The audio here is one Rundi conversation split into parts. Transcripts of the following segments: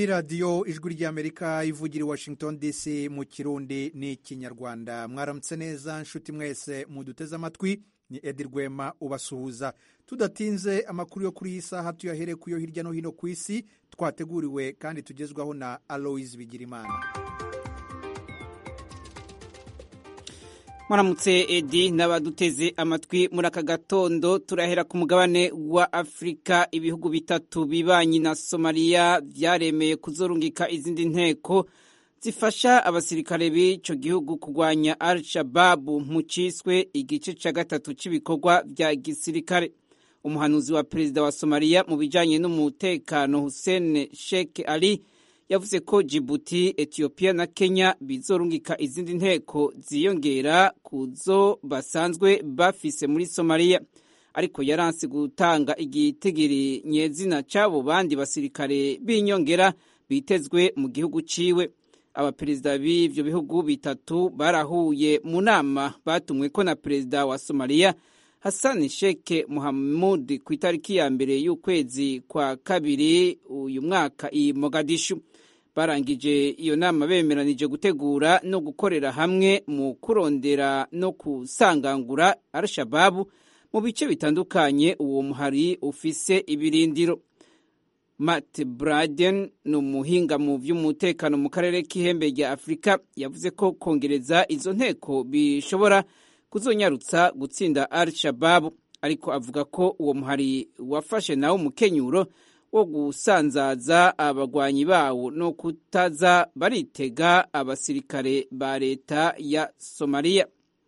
ni radiyo ijwi ry'amerika ivugira i washington dc mu kirundi n'ikinyarwanda mwaramutse neza nshuti mwese muduteze amatwi ni edi rwema ubasuhuza tudatinze amakuru yo kuri iyi saha tuyahere ku yo hirya no hino ku isi twateguriwe kandi tugezwaho na aloise bigirimana muramutse edi n'abaduteze amatwi muri aka gatondo turahera ku mugabane wa afurika ibihugu bitatu bibanyi na somaliya byaremeye kuzorungika izindi nteko zifasha abasirikare b'icyo gihugu kurwanya al shababu mu cyiswe igice cya gatatu cy'ibikorwa bya gisirikare umuhanuzi wa perezida wa somaliya mu bijyanye n'umutekano hussein sheikh ali yavuze ko Djibouti etiyopiya na kenya bizorungika izindi nteko ziyongera ku zo basanzwe bafise muri somaliya ariko yaranse gutanga igitigiri nyezina cy'abo bandi basirikare b'inyongera bitezwe mu gihugu ciwe abaperezida b'ivyo bihugu bitatu barahuye mu nama batumwe ko na perezida wa somaliya hassan sheikh muhamud ku itariki ya mbere y'ukwezi kwa kabiri uyu mwaka i mogadishu barangije iyo nama bemeranije gutegura no gukorera hamwe mu kurondera no kusangangura al-shababu mu bice bitandukanye uwo muhari ufise ibirindiro matt braden ni umuhinga mu by'umutekano mu karere k'ihembe rya afurika yavuze ko kongereza izo nteko bishobora kuzonyarutsa gutsinda al-shababu ariko avuga ko uwo muhari wafashe nawo umukenyuro wo gusanzaza abagwanyi bawo no kutaza baritega abasirikare ba leta ya somaliya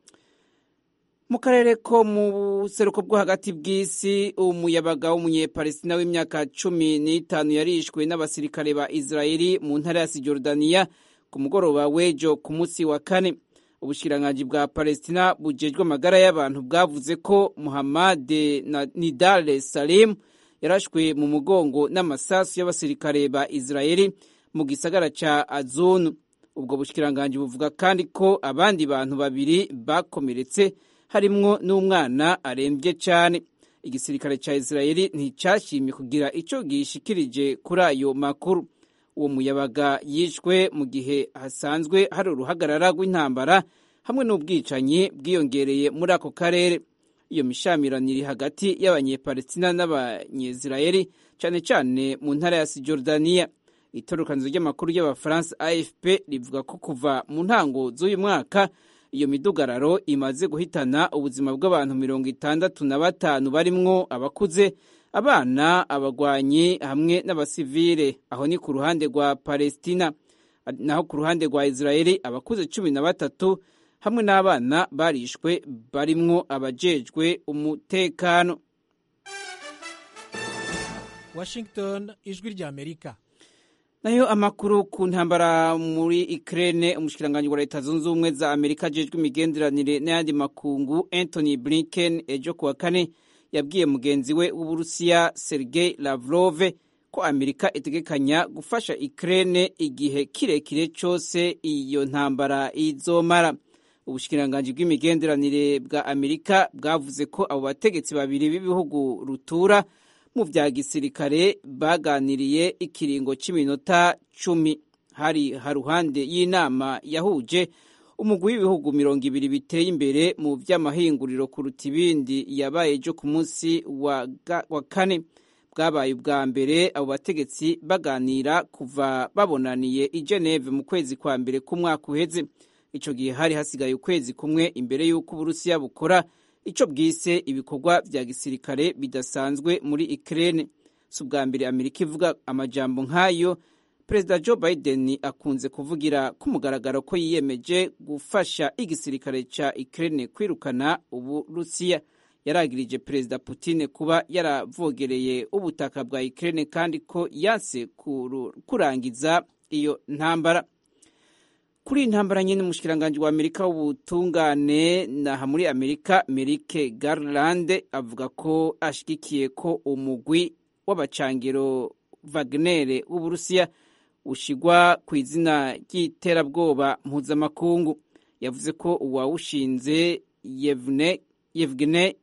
mu karere ko mu buseruko bwo hagati bw'isi umuyabaga w'umunyepalestina w'imyaka cumi n'itanu yarishwe n'abasirikare ba israeli mu ntara ya sijordaniya ku mugoroba w'ejo ku munsi wa kane ubushikiranganji bwa palestina bujejwe amagara y'abantu bwavuze ko muhammad nidale salim yarashwe mu mugongo n'amasasu y'abasirikare ba israeli mu gisagara ca azunu ubwo bushikiranganji buvuga kandi ko abandi bantu babiri bakomeretse harimwo n'umwana arembye cyane igisirikare ca israeli nticashimye kugira ico gishikirije kuri ayo makuru uwo muyabaga yishwe mu gihe hasanzwe hari uruhagarara rw'intambara hamwe n'ubwicanyi bwiyongereye muri ako karere iyo mishamirano iri hagati y'abanyepalestina n'abanyezirayeli cyane cyane mu ntara ya sijordaniya itorokanizo ry'amakuru y'abafaransa afp rivuga ko kuva mu ntango z'uyu mwaka iyo midugararo imaze guhitana ubuzima bw'abantu mirongo itandatu na batanu barimwo abakuze abana abagwanyi hamwe n'abasivile aho ni ku ruhande rwa palestina naho ku ruhande rwa israeli abakuze cumi na batatu hamwe n'abana barishwe barimwo abajejwe umutekano washington ijwi ry'amerika nayo amakuru ku ntambara muri Ukraine umushikiranganji wa leta zunze ubumwe za amerika ajejwe imigenderanire n'ayandi makungu anthony blinken ejo kuwa kane yabwiye mugenzi we w'uburusiya sergei lavrov ko amerika itegekanya gufasha Ukraine igihe kirekire cyose iyo ntambara izomara ubushikiranganji bw'imigenderanire bwa amerika bwavuze ko abo bategetsi babiri b'ibihugu rutura mu bya gisirikare baganiriye ikiringo cy'iminota cumi hari haruhande y'inama yahuje umugwi w'ibihugu mirongo ibiri biteye imbere mu by'amahinguriro kuruta ibindi yabaye ejo ku munsi wa kane bwabaye ubwa mbere abo bategetsi baganira kuva babonaniye i Geneve mu kwezi kwa mbere k'umwaka uheze icyo gihe hari hasigaye ukwezi kumwe imbere y'uko uburusiya bukora icyo bwise ibikorwa bya gisirikare bidasanzwe muri Ukraine si ubwa mbere amerika ivuga amajambo nk'ayo perezida joe biden akunze kuvugira ku mugaragaro ko yiyemeje gufasha igisirikare cya Ukraine kwirukana uburusiya yaragirije perezida Putin kuba yaravogereye ubutaka bwa Ukraine kandi ko yanse kurangiza iyo ntambara kuri iyi ntambara nyine umushikiranganji wa amerika w'ubutungane naha muri amerika merike garland avuga ko ashyigikiye ko umugwi w'abacangiro wagner w'uburusiya ushigwa ku izina ry'iterabwoba mpuzamakungu yavuze ko uwawushinze yevne yevgene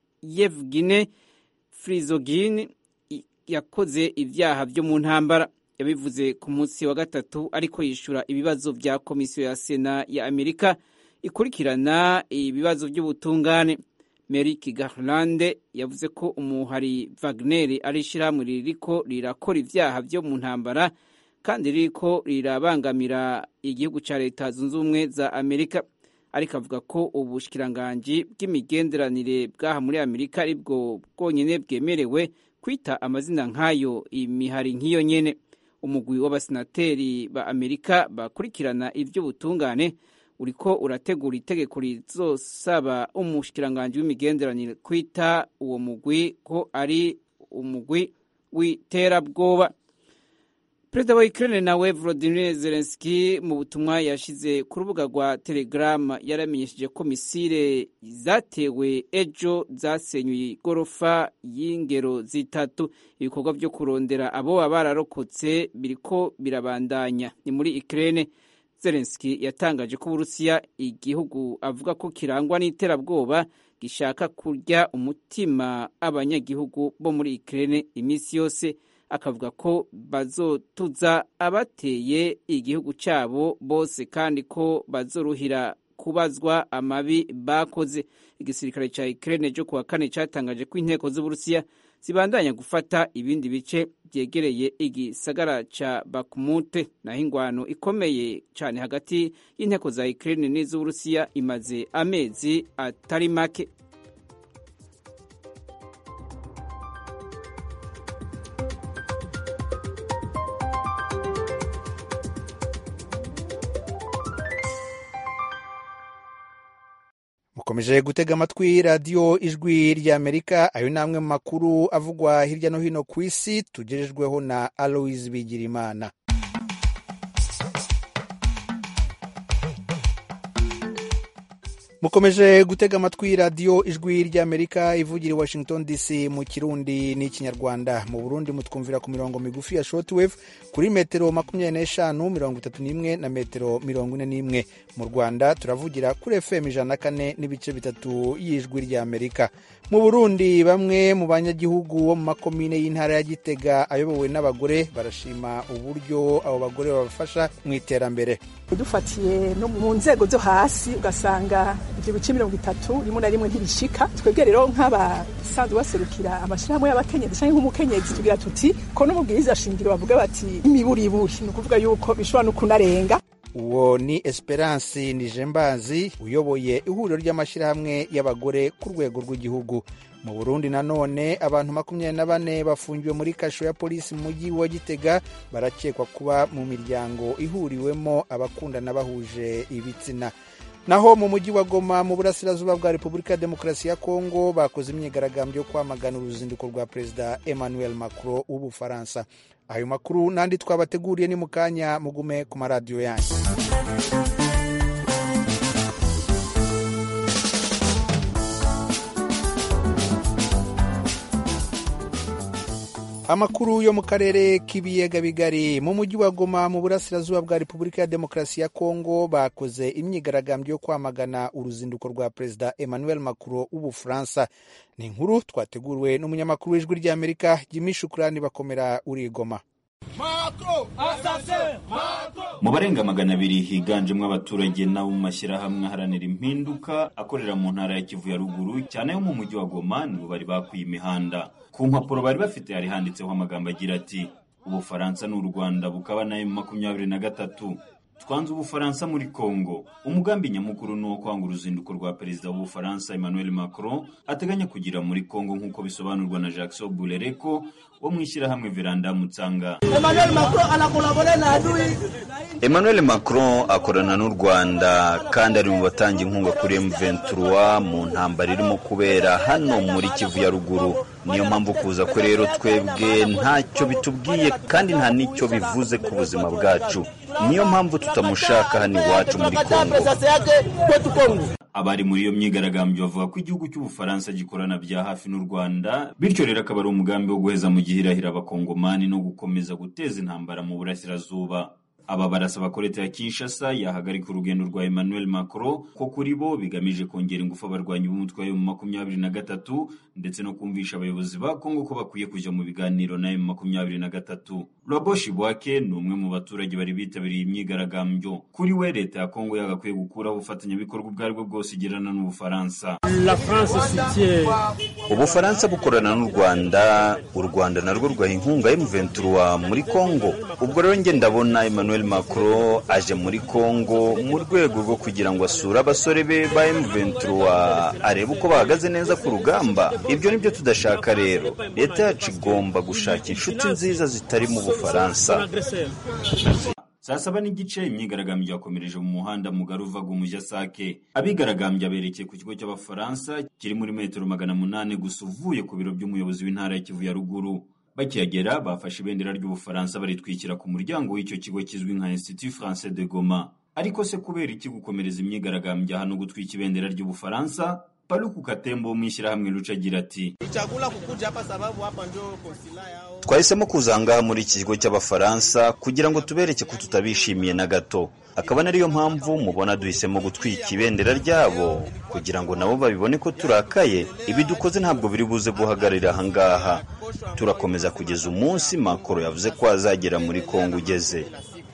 yevgine frizogin yakoze ibyaha byo mu ntambara yabivuze ku munsi wa gatatu ariko yishura ibibazo vya komisiyo ya sena ya amerika ikurikirana ibibazo by'ubutungane Merrick Garland yavuze ko umuhari Wagner ari ishyirahamwe ririko rirakora ivyaha vyo mu ntambara kandi ririko rirabangamira igihugu ca leta zunze ubumwe za amerika ariko avuga ko ubushikiranganji bw'imigenderanire bw'aha muri amerika aribwo bwonyene bwemerewe kwita amazina nk'ayo imihari nk'iyo nyene umugwi w'abasenateri ba amerika bakurikirana ivy'ubutungane uriko urategura itegeko rizosaba umushikiranganji w'imigenderanire kwita uwo mugwi ko ari umugwi w'iterabwoba perezida wa ukraine nawe volodymyr zelensky mu butumwa yashize ku rubuga rwa telegram yaramenyesheje ko misile zatewe ejo zasenyuye igorofa y'ingero zitatu ibikorwa vyo kurondera abo baba bararokotse biriko birabandanya ni muri ukraine Zelensky yatangaje ko Uburusiya igihugu avuga ko kirangwa n'iterabwoba gishaka kurya umutima abanyagihugu bo muri Ukraine iminsi yose akavuga ko bazotuza abateye igihugu cyabo bose kandi ko bazoruhira kubazwa amabi bakoze igisirikare cya Ukraine cyo kuwa kane cyatangaje ko inteko z'Uburusiya zibandanya gufata ibindi bice byegereye igisagara ca Bakhmut naho ingwano ikomeye cyane hagati y'inteko za Ukraine n'iz'Uburusiya imaze amezi atari make mukomeje gutega amatwi radiyo ijwi ry'amerika ayo ni amwe mu makuru avugwa hirya no hino ku isi tugejejweho na aloise bigirimana mukomeje gutega amatwi radiyo ijwi ry'amerika ivugira i washington dc mu kirundi n'ikinyarwanda mu burundi mutwumvira ku mirongo migufi ya shortwave kuri metero makumyabiri n'eshanu mirongo itatu n'imwe na metero mirongo ine n'imwe mu rwanda turavugira kuri fm ijana na kane n'ibice bitatu y'ijwi ry'amerika mu burundi bamwe mu banyagihugu bo mu makomine y'intara ya gitega ayobowe n'abagore barashima uburyo abo bagore babafasha mu iterambere dufatiye no mu nzego zo hasi ugasanga ibyo bice mirongo itatu rimwe na rimwe ntibishika twebwe rero nk'abasanzwe baserukira amashyirahamwe y'abakenyezi cyangwa nk'umukenyezi tugira tuti ko n'umubwiriza shingiro bavuga bati imiburiburi ni ukuvuga yuko bishobora no kunarenga uwo ni esperance nijembazi uyoboye ihuriro ry'amashyirahamwe y'abagore ku rwego rw'igihugu mu burundi nanone abantu makumyabiri na bane bafungiwe muri kasho ya polisi mu mujyi wa gitega barakekwa kuba mu miryango ihuriwemo abakundana bahuje ibitsina naho mu mujyi wa goma mu burasirazuba bwa repubulika ya demokarasi ya kongo bakoze imyigaragambyo yo kwamagana uruzinduko rwa perezida emmanuel macron w'ubufaransa ayo makuru n'andi twabateguriye ni mu kanya mugume ku maradiyo yanyu amakuru yo mu karere k'ibiyaga bigari mu mujyi wa goma mu burasirazuba bwa repubulika ya demokarasi ya kongo bakoze imyigaragambyo yo kwamagana uruzinduko rwa perezida emmanuel macron w'ubufaransa ni inkuru twateguriwe n'umunyamakuru w'ijwi ry'amerika jimmy shukurani bakomera uri goma mu barenga magana abiri higanjemo abaturage n'abo mu mashyirahamwe aharanira impinduka akorera mu ntara ya kivu ya ruguru cyane yo mu mujyi wa goma nibo bari bakwiye imihanda ku mpapuro bari bafite hari handitseho amagambo agira ati ubufaransa ni u rwanda bukaba nayo makumyabiri na gatatu twanze ubufaransa muri congo umugambi nyamukuru ni uwo kwanga uruzinduko rwa perezida w'ubufaransa emmanuel macron ateganya kugira muri congo nk'uko bisobanurwa na jackson burereko wo mu ishyirahamwe veranda mutsanga emmanuel macron akorana n'u rwanda kandi ari mu batanga inkunga kuri m23 mu ntambara irimo kubera hano muri kivu ya ruguru niyo mpamvu kuza kwe rero twebwe ntacyo bitubwiye kandi nta n'icyo bivuze ku buzima bwacu niyo mpamvu tutamushaka hano iwacu muri kongo abari muri iyo myigaragambyo bavuga ko igihugu cy'ubufaransa gikorana bya hafi n'u rwanda bityo rero akaba ari umugambi wo guheza mu gihirahira abakongomani no gukomeza guteza intambara mu burasirazuba aba barasaba ko leta ya kinshasa yahagarika urugendo rwa emmanuel macron ko kuri bo bigamije kongera ingufu abarwanyi b'umutwe wa mu makumyabiri na gatatu ndetse no kumvisha abayobozi ba kongo ko bakwiye kujya mu biganiro na mu makumyabiri na gatatu Roboshi Bwake ni umwe mu baturage bari bitabiriye imyigaragambyo kuri we leta ya Kongo yagakwiye gukuraho ubufatanyabikorwa ubwo aribwo bwose igirana n'Ubufaransa Ubufaransa bukorana n'u Rwanda u Rwanda narwo rwaha inkunga M23 muri Kongo ubwo rero njye ndabona Emmanuel Macron aje muri Kongo mu rwego rwo kugira ngo asure abasore be ba M23 arebe uko bahagaze neza ku rugamba ibyo nibyo tudashaka rero leta yacu igomba gushaka inshuti nziza zitari mu Bufaransa saa saba n'igice imyigaragambyo yakomereje mu muhanda mugari uvaga umujyi Sake abigaragambya berekeye ku kigo cy'abafaransa kiri muri metero magana munani gusa uvuye ku biro by'umuyobozi w'intara ya Kivu ya ruguru bakihagera bafashe ibendera ry'ubufaransa baritwikira ku muryango w'icyo kigo kizwi nka Institut Français de Goma ariko se kubera iki gukomereza imyigaragambyo hano gutwika ibendera ry'ubufaransa Paluku Katembo wo mu ishyirahamwe Lucha agira ati twahisemo kuza ngaha muri iki kigo cy'abafaransa kugira ngo tubereke ko tutabishimiye na gato akaba nariyo mpamvu mubona duhisemo gutwika ibendera ryabo kugira ngo nabo babibone ko turakaye ibi dukoze ntabwo biri buze guhagararira aha ngaha turakomeza kugeza umunsi makoro yavuze ko azagera muri kongo ugeze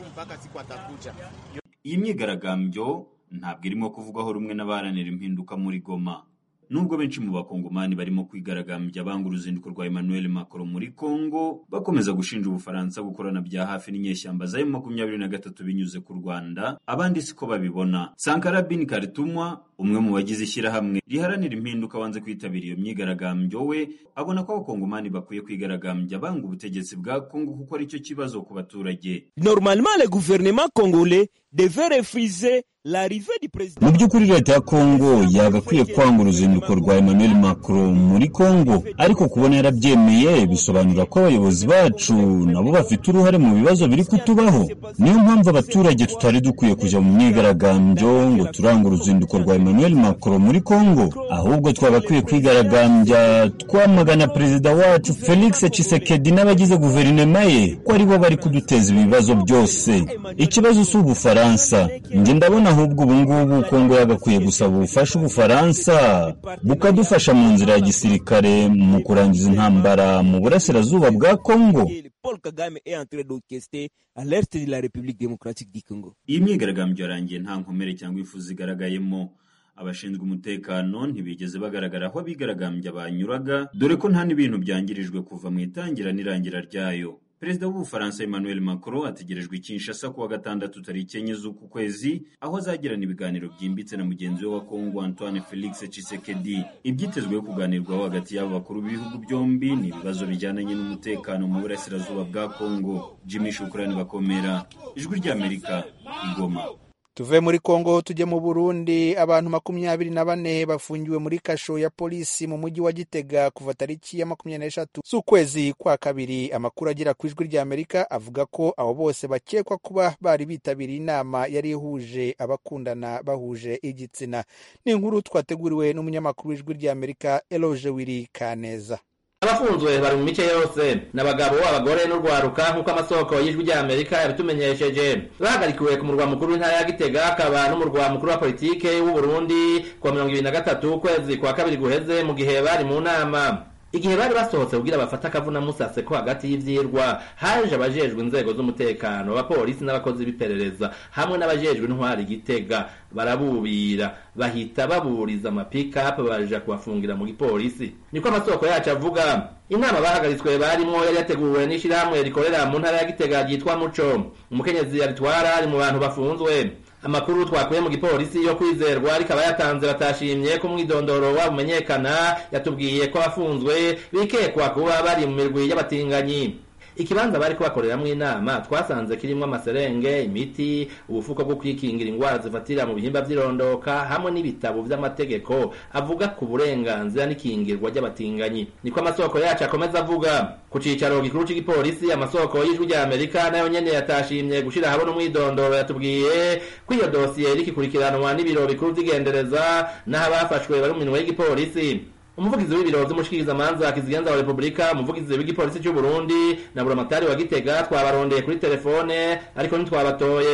iyi myigaragambyo ntabwo irimo kuvugwaho rumwe n'abaharanira impinduka muri Goma nubwo benshi mu bakongomani barimo kwigaragambya banga uruzinduko rwa Emmanuel Macron muri Congo bakomeza gushinja Ubufaransa gukorana bya hafi n'inyeshyamba za makumyabiri na gatatu binyuze ku Rwanda abandi siko babibona Sankara bin Karitumwa umwe mu bagize ishyirahamwe riharanira impinduka wanze kwitabira iyo myigaragambyo we abona ko abakongomani bakwiye kwigaragambya banga ubutegetsi bwa Congo kuko ari cyo kibazo ku baturage Normalement le gouvernement congolais devait refuser l'arrivée du président mu by'ukuri leta ya kongo yagakwiye kwanga uruzinduko rwa emmanuel macron muri kongo ariko kubona yarabyemeye bisobanura ko abayobozi bacu nabo bafite uruhare mu bibazo biri kutubaho niyo mpamvu abaturage tutari dukwiye kujya mu myigaragambyo ngo turanga uruzinduko rwa emmanuel macron muri kongo ahubwo twagakwiye kwigaragambya twamagana perezida wacu felix tshisekedi n'abagize guverinoma ye ko aribo bari kuduteza ibibazo byose ikibazo si ubufaransa njye ndabona ahubwo ubu ngubu kongo yagakwiye gusaba ubufasha ubufaransa bukadufasha mu nzira ya gisirikare mu kurangiza intambara mu burasirazuba bwa kongo Paul Kagame est en train d'orchestrer à l'est de la République démocratique du Congo. iyi myigaragambyo yarangiye nta nkomere cyangwa ifu zigaragayemo abashinzwe umutekano ntibigeze bagaragara aho abigaragambya banyuraga dore ko nta n'ibintu byangirijwe kuva mu itangira n'irangira ryayo perezida w'ubufaransa emmanuel macron ategerejwe i kinshasa kuwa gatandatu tariki enye z'uku kwezi aho azagirana ibiganiro byimbitse na mugenzi we wa kongo antoine felix tshisekedi ibyitezweho kuganirwaho hagati y'abo bakuru b'ibihugu byombi ni ibibazo bijyananye n'umutekano mu burasirazuba bwa kongo jimmy shukurani bakomera ijwi ry'amerika igoma tuve muri kongo tujye mu burundi abantu makumyabiri na bane bafungiwe muri kasho ya polisi mu mujyi wa gitega kuva tariki ya makumyabiri n'eshatu z'ukwezi kwa kabiri amakuru agera ku ijwi ry'amerika avuga ko abo bose bakekwa kuba bari bitabiriye inama yari ihuje abakundana bahuje igitsina ni inkuru twateguriwe n'umunyamakuru w'ijwi ry'amerika eloge wiri kaneza abafunzwe bari mu mice yose ni abagabo abagore n'urwaruka nk'uko amasoko y'ijwi ry'amerika yabitumenyesheje bahagarikiwe ku murwa mukuru w'intara ya gitega akaba n'umurwa mukuru wa politike w'u Burundi kuwa mirongo ibiri na gatatu ukwezi kwa kabiri guheze mu gihe bari mu nama igihe bari basohotse kugira bafate akavuna musase ko hagati y'ivyirwa haje abajejwe inzego z'umutekano abapolisi n'abakozi b'iperereza hamwe n'abajejwe intwari gitega barabubira bahita baburiza amapikapu baja kubafungira mu gipolisi niko amasoko yacu avuga inama bahagaritswe barimwo yari yateguwe n'ishirahamwe rikorera mu ntara ya gitega ryitwa muco umukenyezi yaritwara ari mu bantu bafunzwe amakuru twakuye mu gipolisi yo kwizerwa rikaba yatanze batashimye ko umwidondoro wabo umenyekana yatubwiye ko abafunzwe bikekwa kuba bari mu mirwi y'abatinganyi ikibanza bari kubakoreramwo inama twasanze kirimwo amaserenge imiti ubufuko bwo kwikingira ingwara zifatira mu bihimba vy'irondoka hamwe n'ibitabo vy'amategeko avuga ku burenganzira n'ikingirwa ry'abatinganyi niko amasoko yacu akomeza avuga ku cicaro gikuru c'igipolisi amasoko y'ijwi rya amerika nayo nyene yatashimye gushira habona umwidondoro yatubwiye ko iyo dosiye irikikurikiranwa n'ibiro bikuru vy'igendereza n'aho abafashwe bari mu minwe y'igipolisi umuvugizi w'ibiro vy'umushikirizamanza kizigenza wa repubulika umuvugizi w'igipolisi cy'u Burundi na buramatari wa Gitega twabarondeye kuri telefone ariko ntitwabatoye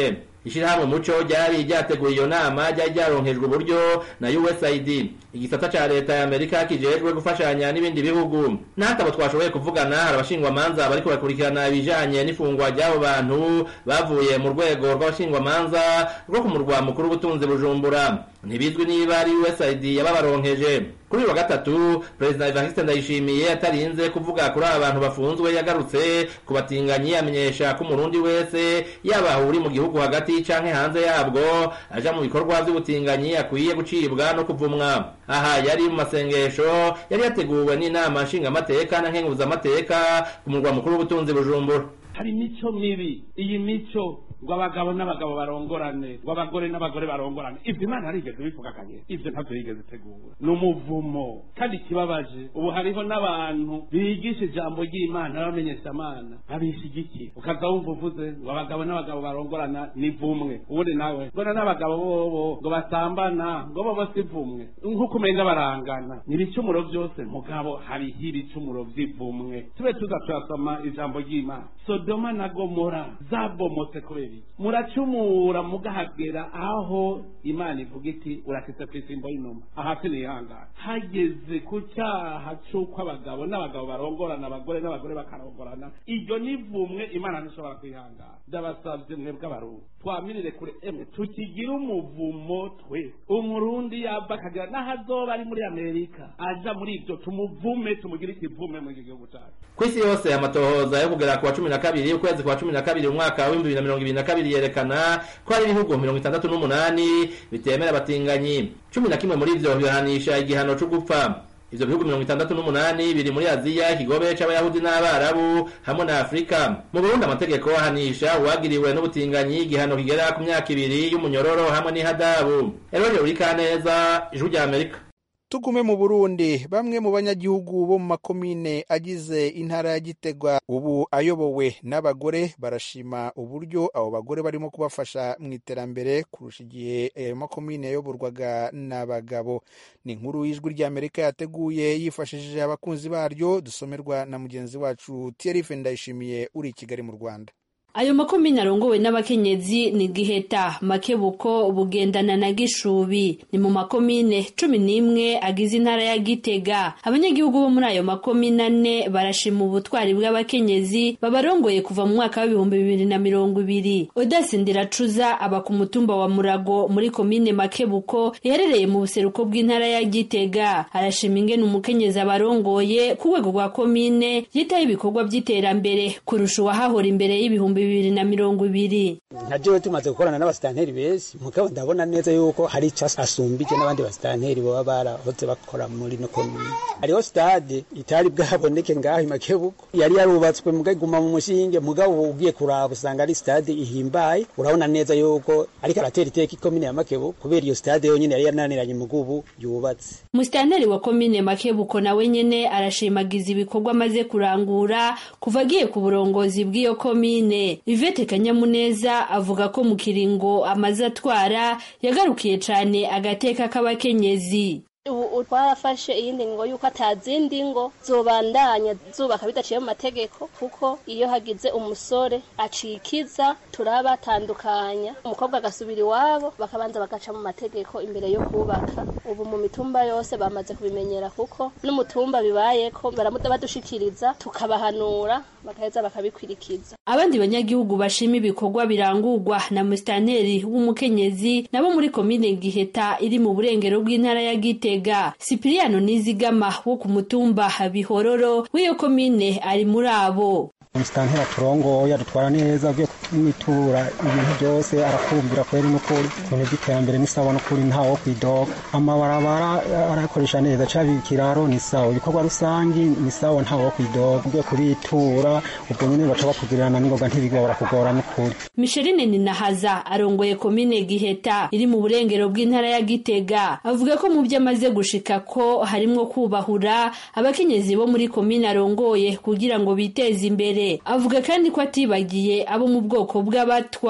ishirahamwe muco ryari ryateguye iyo nama ryari ryaronkejwe uburyo na usaid igisata ca leta ya amerika kijejwe gufashanya n'ibindi bihugu n'atabo twashoboye kuvugana hari abashingwamanza bariko bakurikirana ibijanye n'ifungwa ry'abo bantu bavuye mu rwego rw'abashingwamanza rwo ku murwa mukuru w'ubutunzi bujumbura ntibizwi niba ari usaid yababaronkeje kuri uyu wa gatatu perezida evariste ndayishimiye atarinze kuvuga kuri aba bantu bafunzwe yagarutse ku batinganyi amenyesha ko umurundi wese yaba uri mu gihugu hagati canke hanze yabwo aja mu bikorwa vy'ubutinganyi akwiye gucibwa no kuvumwa aha yari mu masengesho yari yateguwe n'inama nshingamateka na nkenguzamateka ku murwa mukuru w'ubutunzi bujumbura hari imico mibi iyi mico ngo abagabo n'abagabo barongorane ngo abagore n'abagore barongorane ibyo imana yarigeze bivuga kanye ibyo ntabyo yigeze itegura ni umuvumo kandi ikibabaje ubu hariho n'abantu bigisha ijambo ry'imana bamenyesha amana babishigikiye ukaza wumva uvuze ngo abagabo n'abagabo barongorana ni vumwe ubundi nawe mbona n'abagabo bobo ngo basambana ngo bobo si vumwe nk'uko umenga barangana ni ibicumuro byose mugabo hariho ibicumuro by'ivumwe tube tuza turasoma ijambo ry'imana sodoma na gomora zabomotse kubera iki muracumura mugahagera aho imana ivuga iti urakitse ku isimbo y'inuma ahasi nihangana hageze ku cyaha c'uko abagabo n'abagabo barongorana abagore n'abagore bakarongorana iryo ni vumwe imana ntishobora kwihangana ndabasabye mwebwe abarundi twamirire kure emwe tukigire umuvumo twe umurundi yaba akagera n'aho azoba ari muri amerika aja muri ibyo tumuvume tumugire ikivume muri iki gihugu cyacu ku isi yose amatohoza yo kugera ku wa cumi na kabiri ukwezi kwa cumi na kabiri umwaka w'ibihumbi bibiri na mirongo ibiri na kabiri yerekana ko hari ibihugu mirongo itandatu n'umunani bitemera abatinganyi cumi na kimwe muri ivyo bihanisha igihano co gupfa ivyo bihugu mirongo itandatu n'umunani biri muri aziya ikigobe c'abayahudi n'abarabu hamwe na afurika mu burundi amategeko ahanisha uwagiriwe n'ubutinganyi igihano kigera ku myaka ibiri y'umunyororo hamwe n'ihadabu eroje urikaneza ijwi rya amerika tugume mu burundi bamwe mu banyagihugu bo mu makomine agize intara ya gitega ubu ayobowe n'abagore barashima uburyo abo bagore barimo kubafasha mu iterambere kurusha igihe ayo makomine yayoborwaga n'abagabo ni inkuru y'ijwi ry'amerika yateguye yifashishije abakunzi baryo dusomerwa na mugenzi wacu tiyerife ndayishimiye uri i kigali mu rwanda ayo makomine arongowe n'abakenyezi ni giheta makebuko bugendana na gishubi ni mu makomine cumi n'imwe agize intara ya gitega abanyagihugu bo muri ayo makomine ane barashima ubutwari bw'abakenyezi babarongoye kuva mu mwaka w'ibihumbi bibiri na mirongo ibiri odasi ndiracuza aba ku mutumba wa murago muri komine makebuko iherereye mu buseruko bw'intara ya gitega arashima ingene umukenyezi abarongoye ku rwego rwa komine yitaho ibikorwa by'iterambere kurusha uwahahora imbere y'ibihumbi bibiri na mirongo ibiri nka jewe tumaze gukorana n'abasitanteri benshi mugabo ndabona neza yuko hari ico asumbije n'abandi basitanteri baba barahoze bakora muri no komine hariho stade itari bwaboneke ngaho imakebuko yari yarubatswe mugaguma mu mushinge mugabo ugiye kuraba usanga ari stade ihimbaye urabona neza yuko ariko aratera iteka ikomine ya makebuko kubera iyo stade yonyene yari yananiranye mugubu yubatse musitanteri wa komine makebuko nawe nyene arashimagiza ibikorwa amaze kurangura kuva agiye ku burongozi bw'iyo komine Yvette Kanyamuneza avuga ko mu kiringo amaze atwara yagarukiye cane agateka k'abakenyezi ubu twarafashe iyindi ngo yuko atazindi ngo zobandanya zubaka bidaciye mu mategeko kuko iyo hagize umusore acikiza turabatandukanya umukobwa agasubira iwabo bakabanza bagaca mu mategeko imbere yo kubaka ubu mu mitumba yose bamaze kubimenyera kuko n'umutumba bibayeko baramuda badushikiriza tukabahanura bagaheza bakabikwirikiza abandi banyagihugu bashima ibikorwa birangurwa na musitanteri w'umukenyezi nabo muri komine giheta iri mu burengero bw'intara ya gitega sipiriyano nizigama wo ku mutumba bihororo w'iyo komine ari muri abo umusitanteri aturongoye adutwara neza ugiye kumwitura ibintu byose arakumvira kweri n'ukuri ibintu by'iterambere ni sawa n'ukuri ntawo kwidoga amabarabara arakoresha neza caba ikiraro ni sawa ibikorwa rusangi ni sawa ntawo kwidoga ugiye kubitura ubwo nyene baca bakugirana n'ingoga ntibigora kugora n'ukuri Micheline Ninahaza arongoye komine Giheta iri mu burengero bw'intara ya Gitega avuga ko mu byo amaze gushika ko harimwo kubahura abakenyezi bo muri komine arongoye kugira ngo biteze imbere avuga kandi ko atibagiye abo mu bwoko bw'abatwa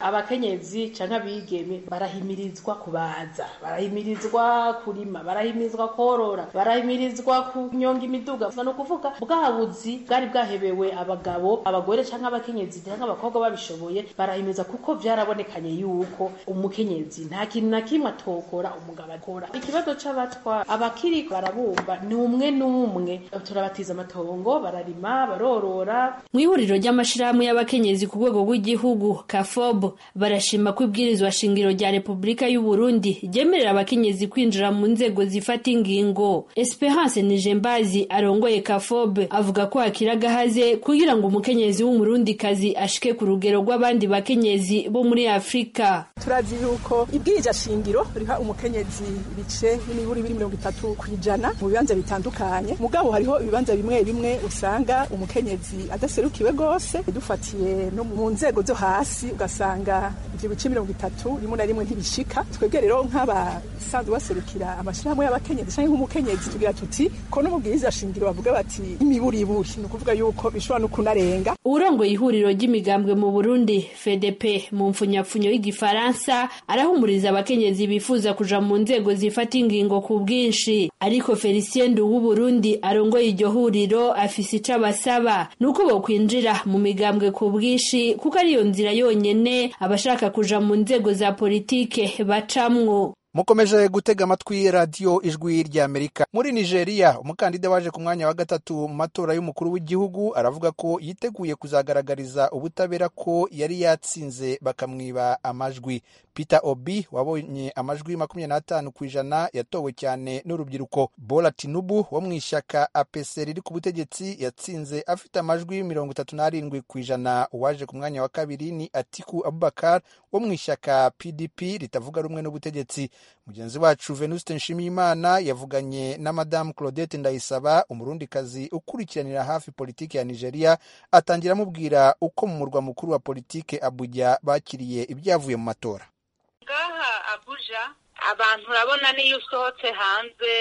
abakenyezi canke abigeme barahimirizwa kubaza barahimirizwa kurima barahimirizwa korora barahimirizwa kunyonga imiduga ni ukuvuga bwa buzi bwari bwahebewe abagabo abagore canke abakenyezi canke abakobwa babishoboye barahimiriza kuko vyarabonekanye yuko umukenyezi nta kintu na kimwe atokora umugabo akora ikibazo c'abatwa abakiri barabumva ni umwe n'umwe turabatiza amatongo bararima barorora mu ihuriro ry'amashirahamwe y'abakenyezi ku rwego rw'igihugu kafob barashima ko ibwirizwa shingiro rya repubulika y'u Burundi ryemerera abakenyezi kwinjira mu nzego zifata ingingo esperance nijembazi arongoye kafob avuga ko hakiri agahaze kugira ngo umukenyezi w'umurundikazi ashike ku rugero rw'abandi bakenyezi bo muri afurika turazi yuko ibwirija shingiro riha umukenyezi ibice n'imiburi biri mirongo itatu ku ijana mu bibanza bitandukanye mugabo hariho ibibanza bimwe bimwe usanga umukenyezi adaserukiwe rwose dufatiye no mu nzego zo hasi ugasanga ivyo bice mirongo itatu rimwe na rimwe ntibishika twebwe rero nk'abasanzwe baserukira amashirahamwe y'abakenyezi canke nk'umukenyezi tugira tuti ko no mu bwiriza shingiro bavuga bati imiburiburi ni ukuvuga yuko bishobora no kunarenga urongoye ihuriro ry'imigambwe mu burundi fdp mu mfunyapfunyo y'igifaransa arahumuriza abakenyezi bifuza kuja mu nzego zifata ingingo ku bwinshi ariko felicien ndu w'uburundi arongoye iryo huriro afise ico abasaba ni uko bokwinjira mu migambwe ku bwinshi kuko ariyo nzira yonyene abashaka kuja mu nzego za politike bacamwo mukomeje gutega amatwi radiyo ijwi ry'amerika muri nigeria umukandida waje ku mwanya wa gatatu mu matora y'umukuru w'igihugu aravuga ko yiteguye kuzagaragariza ubutabera ko yari yatsinze bakamwiba amajwi peter obi wabonye amajwi makumyabiri n'atanu ku ijana yatowe cyane n'urubyiruko bola tinubu wo mu ishyaka apc riri ku butegetsi yatsinze afite amajwi mirongo itatu n'arindwi ku ijana uwaje ku mwanya wa kabiri ni atiku abubakar wo mu ishyaka pdp ritavuga rumwe n'ubutegetsi mugenzi wacu venuste nshimiyimana yavuganye na madamu claudette ndayisaba umurundikazi ukurikiranira hafi politiki ya nigeria atangira amubwira uko mu murwa mukuru wa politiki abuja bakiriye ibyavuye mu matora ngaha abuja abantu urabona niyo usohotse hanze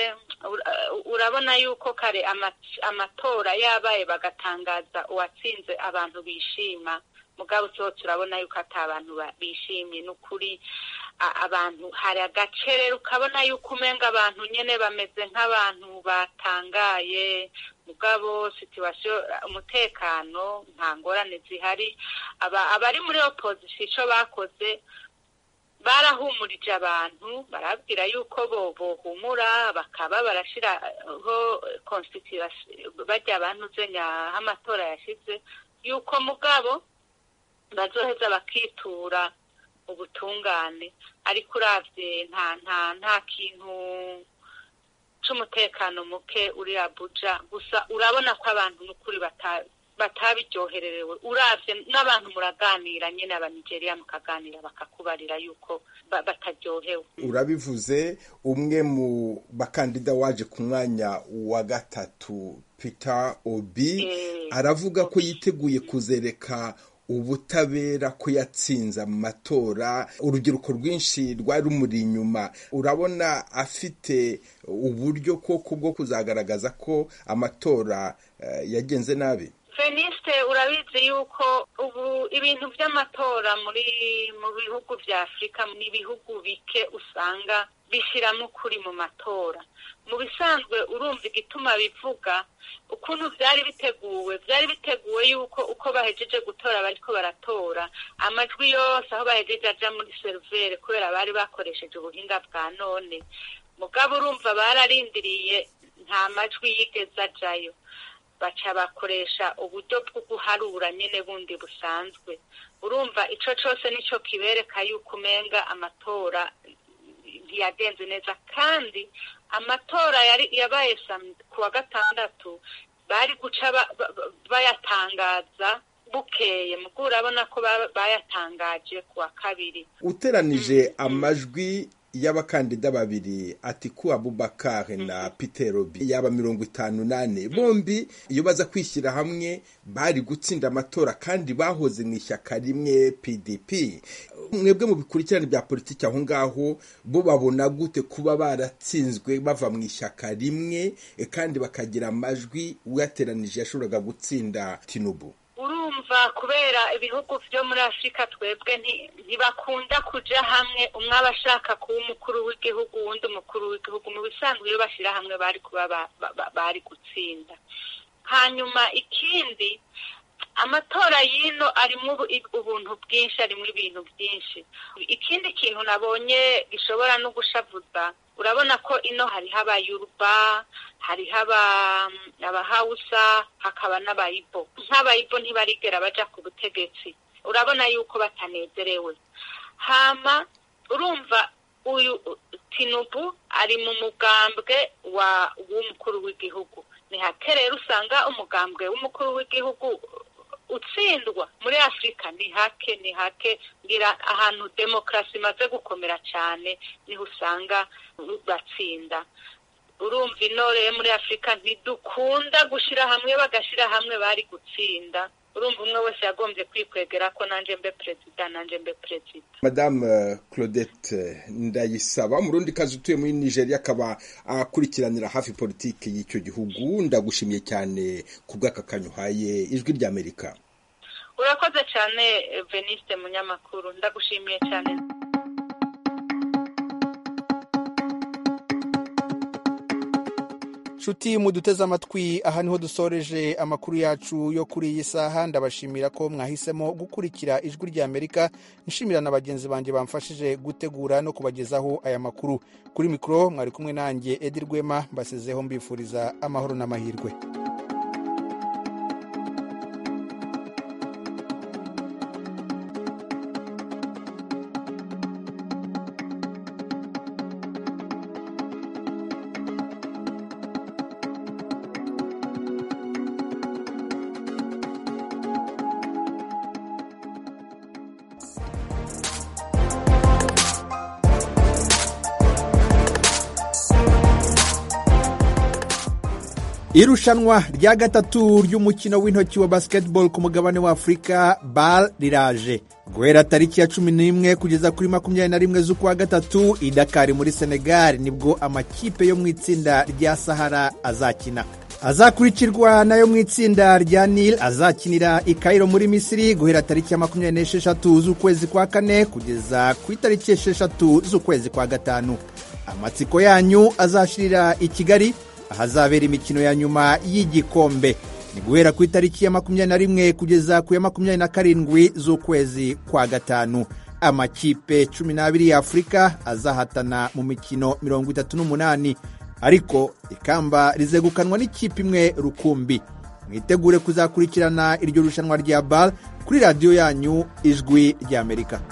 urabona yuko kare amatora yabaye bagatangaza uwatsinze abantu bishima mugabo usohotse urabona yuko ati abantu bishimye ni ukuri abantu hari agacerere ukabona yuko umenga abantu nyine bameze nk'abantu batangaye mugabo situwasiyo umutekano nta ngorane zihari abari muri opozisiyo icyo bakoze barahumurije abantu barabwira yuko bo bohumura bakaba barashyiraho konsitirasiyo bajya abantu aho amatora yashyize yuko mugabo bazoheza bakitura ubutungane ariko urabye nta nta nta kintu c'umutekano muke uri abuja gusa urabona ko abantu n'ukuri batabiryohererewe urabye n'abantu muraganira nyine abanigeriya mukaganira bakakubarira yuko bataryohewe urabivuze umwe mu bakandida waje ku mwanya wa gatatu peter obi aravuga ko yiteguye kuzereka ubutabera ko yatsinze amatora urubyiruko rwinshi rwari rumuri inyuma urabona afite uburyo koko bwo kuzagaragaza ko amatora yagenze nabi fenisite urabizi yuko ubu ibintu by'amatora muri mu bihugu bya afurika ni ibihugu bike usanga bishyiramo ukuri mu matora mu bisanzwe urumva igituma bivuga ukuntu byari biteguwe byari biteguwe yuko uko bahejeje gutora bariko baratora amajwi yose aho bahejeje aja muri serivere kubera bari bakoresheje ubuhinga bwa none mugabo urumva bararindiriye nta majwi yigeze ajayo baca bakoresha uburyo bwo guharura nyine bundi busanzwe urumva ico cose nico kibereka yuko umenga amatora ntiyagenze neza kandi amatora yari yabaye ku wa gatandatu bari guca bayatangaza bukeye mugo urabona ko bayatangaje ku wa kabiri uteranije amajwi y'abakandida babiri atiku abubakar na peter obi yaba mirongo itanu nane bombi iyo baza kwishyira hamwe bari gutsinda amatora kandi bahoze mu ishyaka rimwe pdp mwebwe mu bikurikirane bya politiki aho ngaho bo babona gute kuba baratsinzwe bava mu ishyaka rimwe kandi bakagira amajwi uyateranije yashoboraga gutsinda tinubu urumva kubera ibihugu byo muri afurika twebwe ntibakunda kuja hamwe umwe aba ashaka kuba umukuru w'igihugu uwundi umukuru w'igihugu mu bisanzwe iyo bashyira hamwe bari kuba bari gutsinda hanyuma ikindi amatora y'ino arimo ubuntu bwinshi arimo ibintu byinshi ikindi kintu nabonye gishobora no gushavuza urabona ko ino hariho abayuruba hariho abahawusa hakaba n'abayibo nk'abayibo ntibarigera baja ku butegetsi urabona yuko batanezerewe hama urumva uyu tinubu ari mu mugambwe wa w'umukuru w'igihugu ni hake rero usanga umugambwe w'umukuru w'igihugu utsindwa muri afurika ni hake ni hake ngira ahantu demokarasi imaze gukomera cyane niho usanga batsinda urumva intore muri afurika ntidukunda gushyira hamwe bagashyira hamwe bari gutsinda urumva umwe wese yagombye kwikwegera ko nanjye mbe perezida nanjye mbe perezida madame claudette ndayisaba umurundi kazi utuye muri nigeria akaba akurikiranira hafi politiki y'icyo gihugu ndagushimiye cyane ku bw'aka kanyuhaye ijwi ry'amerika urakoze cyane veniste munyamakuru ndagushimiye cyane nshuti muduteze amatwi aha niho dusoreje amakuru yacu yo kuri iyi saha ndabashimira ko mwahisemo gukurikira ijwi rya amerika nshimira na bagenzi banjye bamfashije gutegura no kubagezaho aya makuru kuri mikoro mwari kumwe nanjye edi rwema mbasezeho mbifuriza amahoro n'amahirwe irushanwa rya gatatu ry'umukino w'intoki wa basketball ku mugabane wa afurika bal riraje guhera tariki ya cumi n'imwe kugeza kuri makumyabiri na rimwe z'ukwa gatatu i dakari muri senegal nibwo amakipe yo mu itsinda rya sahara azakina azakurikirwa nayo mu itsinda rya nil azakinira i kairo muri misiri guhera tariki ya makumyabiri n'esheshatu z'ukwezi kwa kane kugeza ku itariki esheshatu z'ukwezi kwa gatanu amatsiko yanyu azashirira i kigali ahazabera imikino ya nyuma y'igikombe ni guhera ku itariki ya makumyabiri na rimwe kugeza ku ya makumyabiri na karindwi z'ukwezi kwa gatanu amakipe cumi n'abiri ya afurika azahatana mu mikino mirongo itatu n'umunani ariko ikamba rizegukanwa n'ikipe imwe rukumbi mwitegure kuzakurikirana iryo rushanwa rya bar kuri radiyo yanyu ijwi ry'amerika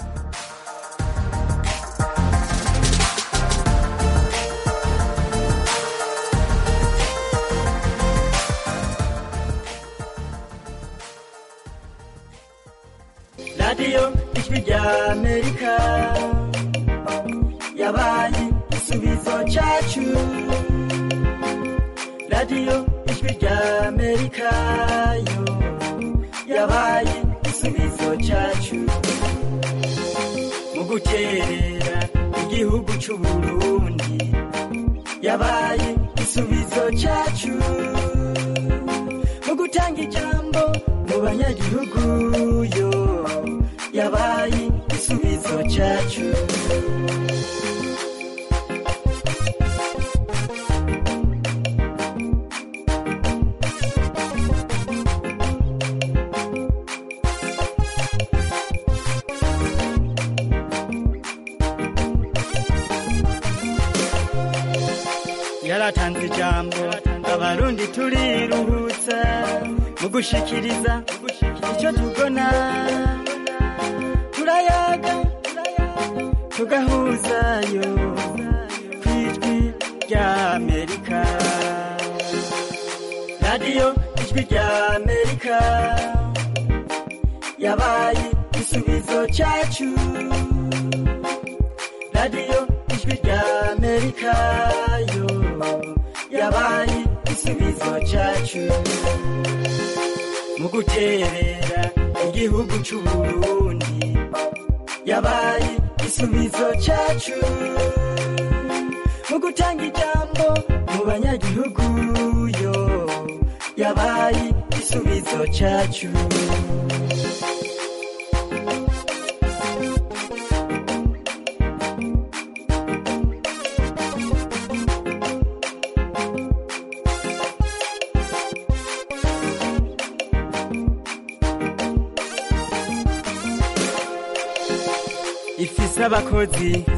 radiyo ijwi ry'amerika yabaye igisubizo cyacu radiyo ijwi ry'amerika yo yabaye igisubizo cyacu mu guterera igihugu cy'u burundi yabaye igisubizo cyacu mu gutanga ijambo mu banyagihugu yo yabaye igisubizo cyacu yaratanze ijambo abarundi turiruhutsa mu gushikiriza icyo tubona turayaga tugahuzayo ku ijwi ry'amerika radiyo ijwi ry'amerika yabaye igisubizo cyacu radiyo ijwi ry'amerika yo yabaye igisubizo cyacu mu guterera igihugu cy'u burundi yabaye igisubizo cyacu mu gutanga ijambo mu banyagihugu yo yabaye igisubizo cyacu ifise abakozi